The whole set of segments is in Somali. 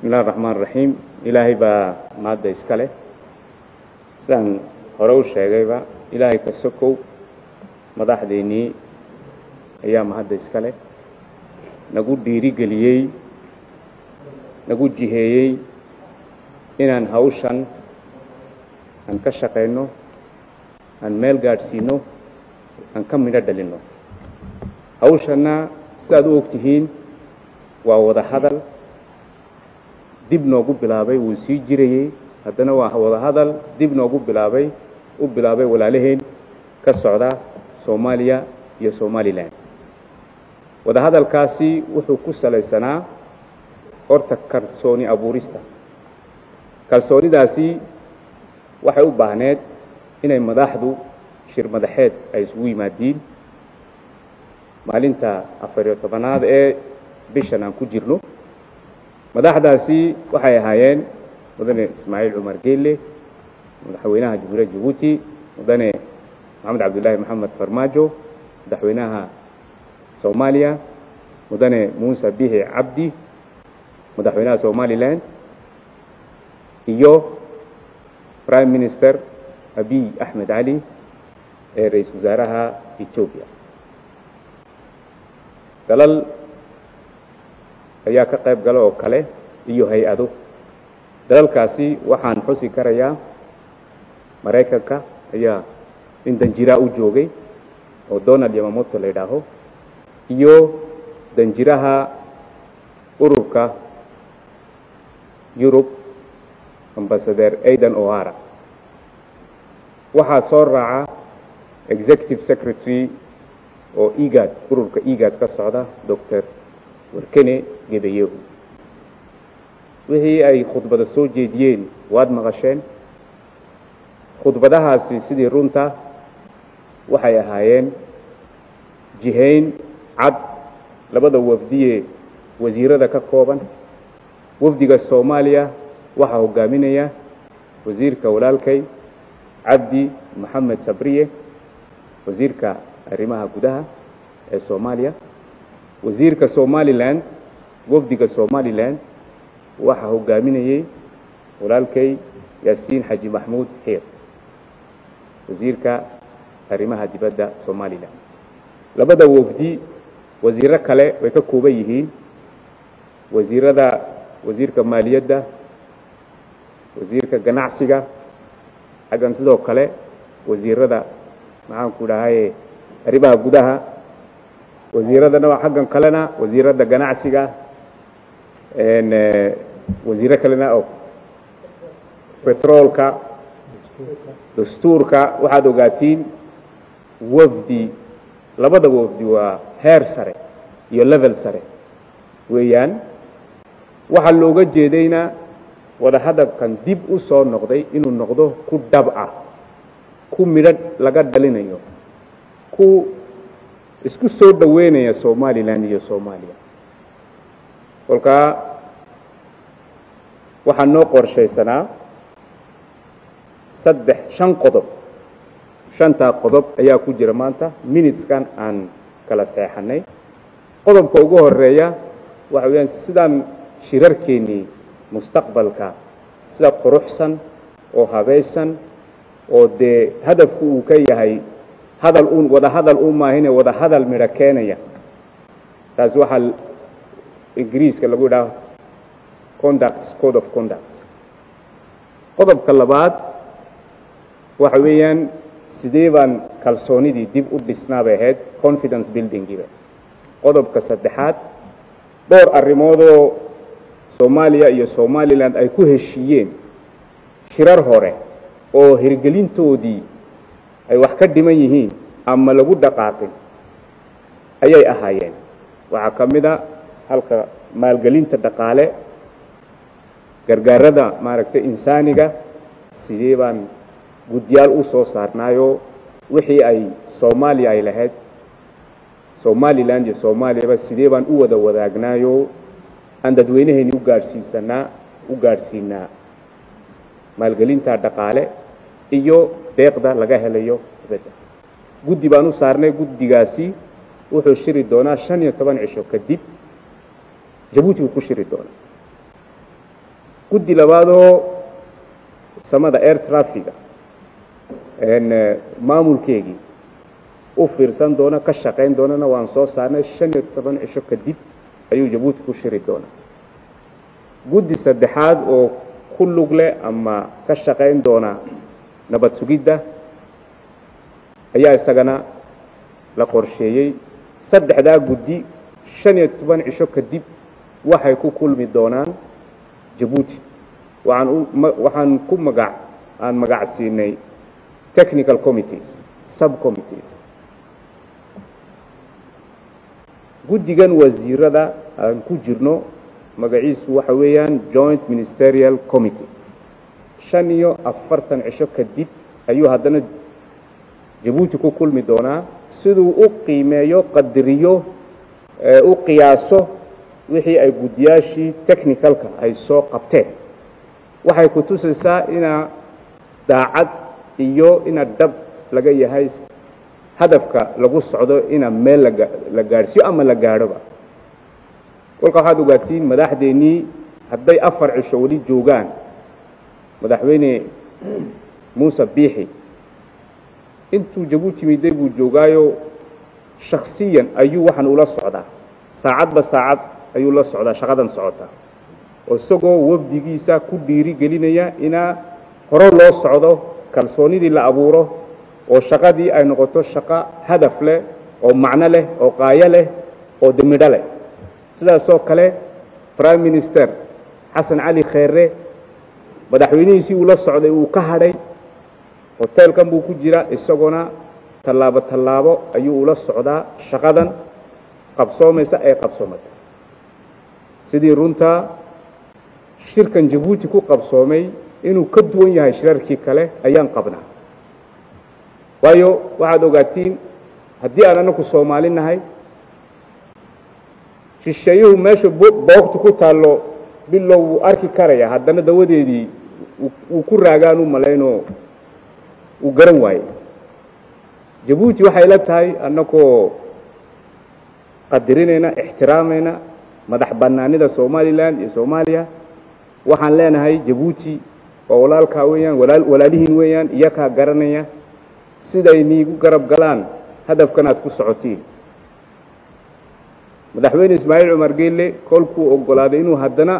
bismillahi raxmaan raxiim ilaahay baa maadda iska leh sidaan hore u sheegayba ilaahay ka sokow madaxdeennii ayaa mahadda iska leh nagu dhiirigeliyey nagu jiheeyey inaan hawshan aan ka shaqayno aan meel gaadhsiino aan ka midho dhalinno hawshanna sidaad u og tihiin waa wada hadal dib noogu bilaabay wuu sii jirayey haddana waa wada hadal dib noogu bilaabay u bilaabay walaalaheen ka socda soomaaliya iyo somalilan wada hadalkaasi wuxuu ku salaysanaa horta kalsooni abuurista kalsoonidaasi waxay u baahneed inay madaxdu shir madaxeed ay isugu yimaadiin maalinta afariyo tobanaad ee bishan aan ku jirno madaxdaasi waxay ahaayeen mudane ismaaciil cumar geelle madaxweynaha jamhuuriyadda jabuuti mudane maxamed cabdullaahi maxamed farmaajo madaxweynaha soomaaliya mudane muuse bihi cabdi madaxweynaha somalilan iyo prime minister abiy axmed cali ee ra-iisul wasaaraha etoobiya dalal ayaa ka qayb gala oo kale iyo hay-ado dalalkaasi waxaan xusi karayaa maraykanka ayaa nin danjiraa u joogay oo donald yamamoto la yidhaaho iyo danjiraha ururka yurub ambasader aidan ohara waxaa soo raaca executive secretary oo egad ururka egad ka socda doctor warkene gedayehu wixii ay khudbada soo jeediyeen waad maqasheen khudbadahaasi sidii runta waxay ahaayeen jihayn cad labada wafdiye wasiirada ka kooban wafdiga soomaaliya waxaa hogaaminaya wasiirka walaalkay cabdi maxamed sabriye wasiirka arrimaha gudaha ee soomaaliya wasiirka somalilan wafdiga somalilan waxaa hogaaminayey walaalkay yaasiin xaji maxmuud xiir wasiirka arrimaha dibadda somalilan labada wafdi wasiiro kale way ka kooban yihiin wasiirada wasiirka maaliyadda wasiirka ganacsiga xaggan sidoo kale wasiirada maxaanku dhahaye arrimaha gudaha wasiiradana xaggan kalena wasiirada ganacsiga wasiiro kalena oo betroolka dastuurka waxaad ogaatiin wafdi labada wafdi waa heer sare iyo level sare weeyaan waxaa looga jeedayna wada hadalkan dib u soo noqday inuu noqdo ku dhab ah ku midho laga dhalinayo ku isku soo dhoweynaya somalilan iyo soomaaliya kolkaa waxaa noo qorshaysanaa saddex shan qodob shantaa qodob ayaa ku jira maanta minuteskan aan kala seexanay qodobka ugu horeeya waxa weeyaan sidaan shirarkeennii mustaqbalka sida quruxsan oo habaysan oo dee hadafku uu ka yahay hadal uun wada hadal u maahine wada hadal midho keenaya taasi waxaa ingiriiska lagu idhaha conducts code of conducts qodobka labaad waxa weeyaan sidee baan kalsoonidii dib u dhisnaa bay ahayd confidence buildingiiba qodobka saddexaad dhowr arrimoodoo soomaaliya iyo somalilan ay ku heshiiyeen shirar hore oo hirgelintoodii ay wax ka dhiman yihiin ama lagu dhaqaaqin ayay ahaayeen waxaa ka mid a halka maalgelinta dhaqaale gargaarada maaragtay insaaniga sidee baan guddiyaal u soo saarnaayo wixii ay soomaaliya ay lahayd somalilan iyo soomaaliyaba sidee baan u wada wadaagnaayo aan dadweynaheeni u gaadhsiisanaa u gaadhsiinaa maalgelinta dhaqaale iyo deeqda laga helayo dibadda guddi baan u saarnay guddigaasi wuxuu shiri doonaa shan iyo toban cisho kadib jabuuti buu ku shiri doonaa guddi labaadoo samada air trafiga maamulkeegii u fiirsan doona ka shaqayn doonana waan soo saarnay shan iyo toban cisho kadib ayuu jabuuti ku shiri doonaa guddi saddexaad oo ku lug leh ama ka shaqayn doona nabad sugidda ayaa isagana la qorsheeyey saddexdaa guddi shan iyo toban cisho kadib waxay ku kulmi doonaan jabuuti waxaan u waxaan ku magac aan magac siinay technical committees subcommittees guddigan wasiirada aan ku jirno magaciisu waxa weeyaan joint ministerial committee shan iyo afartan cisho kadib ayuu haddana jabuuti ku kulmi doonaa siduu u qiimeeyo qadariyo u qiyaaso wixii ay guddiyaashii technicalka ay soo qabteen waxay ku tusaysaa inaa daacad iyo ina dhab laga yahay hadafka lagu socdo ina meel la gaadhsiyo ama la gaadhoba kolka waxaad ogaatiin madaxdeennii hadday afar cisho weli joogaan madaxweyne muuse biixi intuu jabuuti miday buu joogaayo shaksiyan ayuu waxaan ula socdaa saacadba saacad ayuu la socdaa shaqadan socota oo isagoo wafdigiisa ku dhiiri gelinaya inaa hore loo socdo kalsoonidii la abuuro oo shaqadii ay noqoto shaqo hadaf leh oo macno leh oo qaayo leh oo demidho leh sidaasoo kale prime minister xasan cali kheere madaxweynihiisii uu la socday uu ka hadhay hoteelkan buu ku jira isagoona tallaabo tallaabo ayuu ula socdaa shaqadan qabsoomaysa ee qabsoomata sidii runtaa shirkan jabuuti ku qabsoomay inuu ka duwan yahay shirarkii kale ayaan qabnaa waayo waxaad ogaatiin haddii aan anaku soomaali nahay shisheeyuhu meesha boogta ku taallo bilow wuu arki karaya haddana dawadeedii uu ku raagaan u malaynoo uu garan waaye jabuuti waxay la tahay annagoo qadarinayna ixtiraamayna madax bannaanida somalilan iyo soomaaliya waxaan leenahay jabuuti waa walaalkaa weeyaan walaalihiin weeyaan iyakaa garanaya siday niigu garab galaan hadafkan aad ku socotiin madaxweyne ismaaciil cumar geelle kolkuu oggolaaday inuu haddana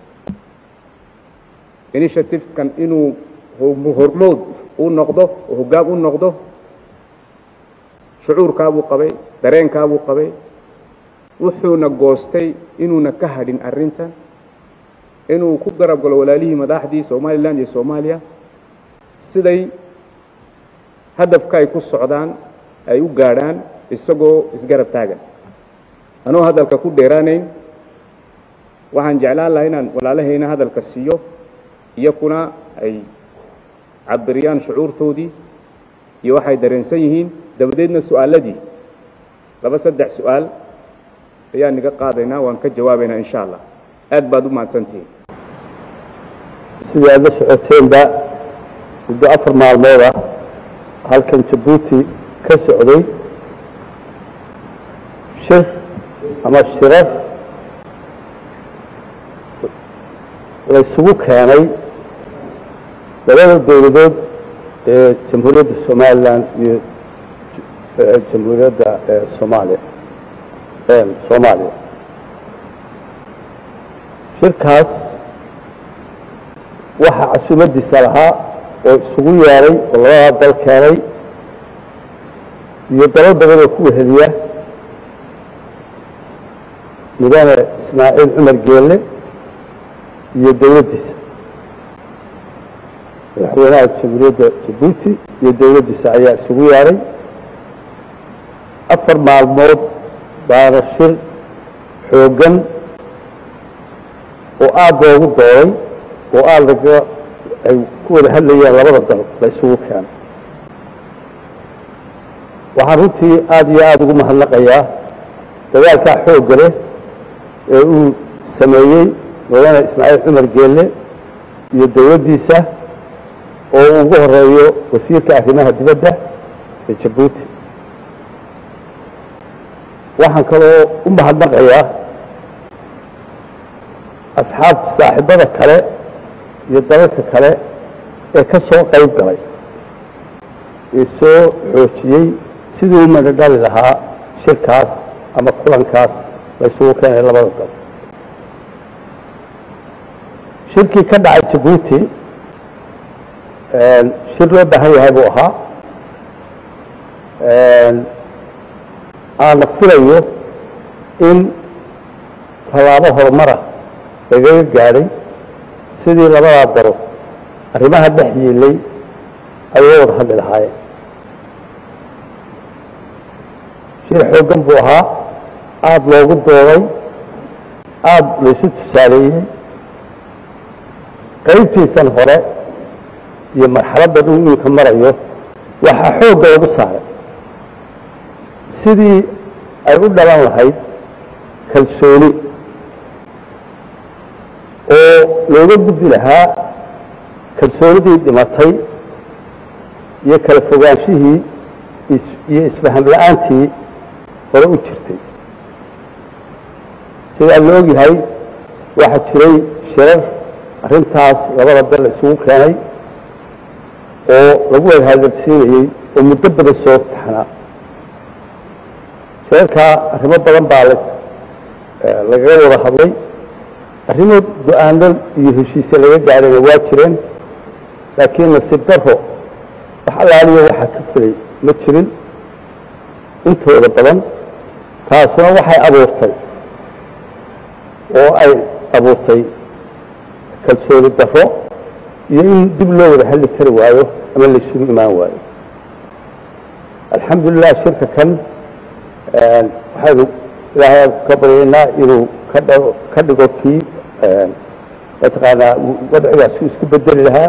initiativekan inuu hormood u noqdo oo hoggaan u noqdo shucuurkaabuu qabay dareenkaabuu qabay wuxuuna goostay inuuna ka hadhin arrintan inuu ku garab galo walaalihii madaxdii somalilan iyo soomaaliya siday hadafka ay ku socdaan ay u gaadhaan isagoo isgarab taagan anoo hadalka ku dheeraanayn waxaan jeclaan lahaa inaan walaalahayna hadalka siiyo iyakuna ay cabiriyaan shucuurtoodii iyo waxay dareensan yihiin dabadeedna su-aaladii laba saddex su-aal ayaan niga qaadaynaa waan ka jawaabaynaa insha allah aad baad u mahadsantihiin sidii aad la socoteenba muddo afar maalmooda halkan jabuuti ka socday shir ama shirar laysugu keenay labada dowladood ee jamhuuriyadda somalilan iyo jamhuuriyadda soomaaliya soomaaliya shirkaas waxaa casuumadiisa lahaa oo isugu yeeday oo labadaa dal keenay iyo dalal badan oo ku weheliya mudane ismaaciil cumar geelle iyo dowladdiisa madaxweynaha jamhuuriyadda jabuuti iyo dowladdiisa ayaa isugu yeedhay afar maalmood baana shir xooggan oo aada loogu dooday oo aada laga ay ku wada hadlayaan labada dal la isugu keenay waxaan runtii aada iyo aada ugu mahadnaqayaa dagaalkaa xoogga leh ee uu sameeyey mudane ismaaciil cumar geelle iyo dowladdiisa oo uu ugu horeeyo wasiirka arrimaha dibadda ee jabuuti waxaan kaloo u mahadnaqayaa asxaab saaxiibada kale iyo dalalka kale ee ka soo qayb galay ee soo xoojiyey sidii u madadhali lahaa shirkaas ama kulankaas la isugu keenay labada dal shirkii ka dhacay jabuuti shir loo baahan yahay buu ahaa aana filayo in tallaabo horumara lagaga gaadhay sidii labadaa daro arrimaha dhex yiilay ay uga wada hadli lahaayeen shir xooggan buu ahaa aada loogu dooday aada laysu tusaaleeyey qaybtiisan hore iyo marxaladda dhuu iminka marayo waxaa xoogga lagu saaray sidii ay u dhalan lahayd kalsooni oo looga gudbi lahaa kalsoonidii dhimatay iyo kala fogaanshihii iyo isfaham la-aantii hore u jirtay sidaa la ogyahay waxaa jiray shirar arrintaas labada dal isugu keenay oo lagu wada hadalsiinayey oo muddo badan soo taxnaa shirarkaa arrimo badan baa las lagaga wada hadlay arrimo go-aano iyo heshiise laga gaadhayna waa jireen laakiin nasiib daro wax allaaliya waxaa ka filay ma jirin intooda badan taasuna waxay abuurtay oo ay abuurtay kalsooni daro iyo in dib loo wada hadli kari waayo ama laysugu imaan waayo alxamdulilah shirka kan waxaynu ilaahay ka baryaynaa inuu ka dhigo kii mataqaanaa wadcigaas isku bedeli lahaa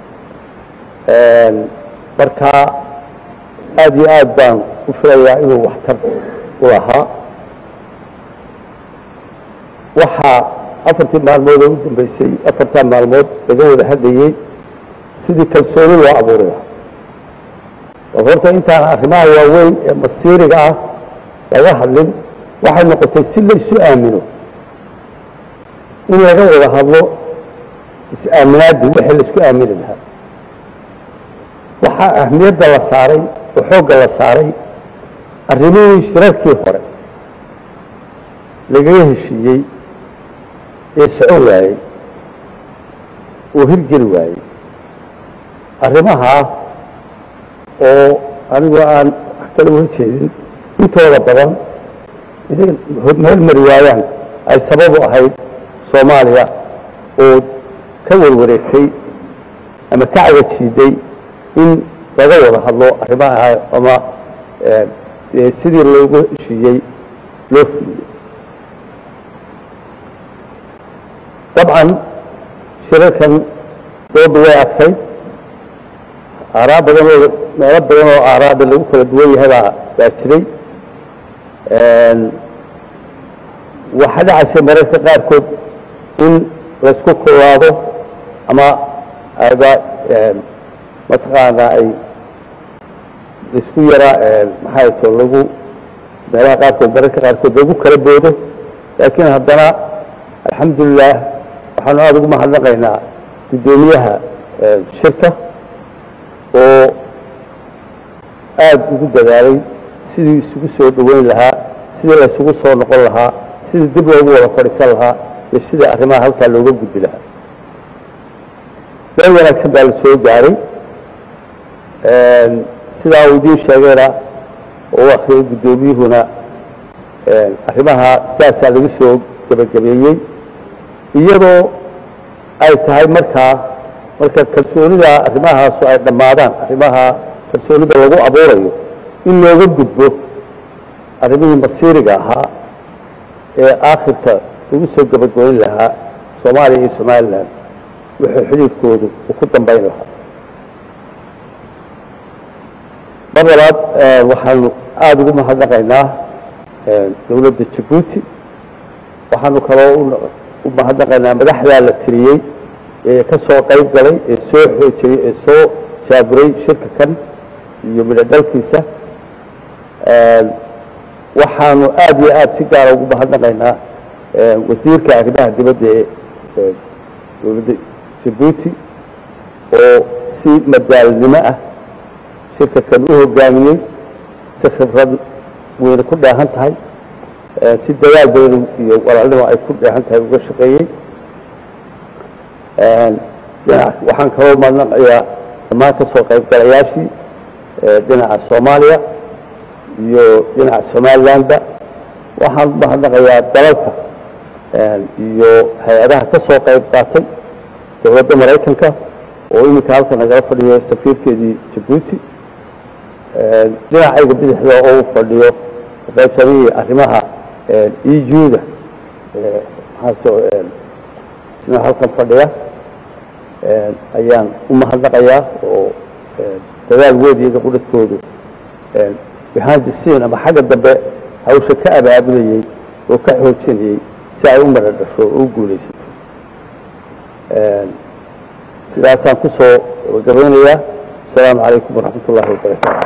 marka aada iyo aad baan u filayaa inuu waxtar u lahaa waxaa afartii maalmood oo u dambeysay afartaa maalmood laga wada hadlayey sidii kalsooni loo abuuri lahaa bal horta intaan arrimaha waaweyn ee masiiriga ah laga hadlin waxay noqotay si laysu aamino in laga wada hadlo is-aaminaaddii wixii laisku aamini lahaa waxaa ahmiyadda la saaray oo xoogga la saaray arrimihii shirarkii hore lagaga heshiiyey ee socon waayey oo hirgeli waayey arrimahaa oo anigoo aan wax kala uga jeedin intooda badan inay meel mari waayaan ay sababu ahayd soomaaliya oo ka warwareegtay ama ka cagajiiday in laga wada hadlo arrimaha ama sidii loogu heshiiyey loo fuliyey dabcan shirarkan dooda way adkayd aaraa badan oo meelo badan oo aaraada lagu kala duwan yahay baa baa jiray waxaa dhacaysay mararka qaarkood in laysku kulaado ama ayba mataqaanaa ay laisku yaraa maxay to lagu meelaha qaarkood mararka qaarkood lagu kala boodo laakiin haddana alxamdulilah waxaanu aada ugu mahadnaqaynaa guddoomiyaha shirka oo aada ugu dadaalay sidii isugu soo dhoweyn lahaa sidii la isugu soo noqon lahaa sidii dib loogu wada fadhiisan lahaa iyo sidii arrimaha halkaa looga gudbi lahaa meel wanaagsan baa la soo gaaray sidaa uu idiin sheegayna oo u akriyay guddoomiyuhuna arrimaha sidaasaa lagu soo gebagabeeyey iyadoo ay tahay markaa marka kalsoonida arrimahaasu ay dhammaadaan arrimaha kalsoonida lagu abuurayo in looga gudbo arrimihii masiiriga ahaa ee aakhirka lagu soo gebagabeyn lahaa soomaaliya iyo somalilan wuxuu xidhiidkoodu uu ku dambayn lahaa mar labaad waxaanu aada ugu mahadnaqaynaa dowladda jabuuti waxaanu kaloo u mahadnaqaynaa madaxdaa la tiriyey ee ka soo qayb galay ee soo xoojiyey ee soo jaaburay shirka kan iyo midho dhalkiisa waxaanu aada iyo aada si gaara ugu mahadnaqaynaa wasiirka arrimaha dibadda ee dowladda jabuuti oo si madaalnimo ah shirka kan u hogaamiyey si khibrad weyne ku dheehan tahay si dadaal badan iyo walaalnimo ay ku dheehan tahay uga shaqeeyey waxaan kaloo mahadnaqayaa dhammaan ka soo qaybgalayaashii dhinaca soomaaliya iyo dhinaca somalilandba waxaan mahadnaqayaa dalalka iyo hay-adaha ka soo qayb qaatay dowladda maraykanka oo iminka halka nagala fadhiyo safiirkeedii jabuuti dhinacayga bidixda oo u fadhiyo qaybsamihii arrimaha eu-da isna halkan fadhiya ayaan u mahadnaqayaa oo dadaal weyn iyaga qudhadkoodu behind the scene ama xagga dambe hawsha ka abaabulayey oo ka xoojinayey si ay u mara dhasho oo u guulaysato sidaasaan ku soo gabagabeynayaa asalaamu calaykum waraxmat ullahi wabarakaatu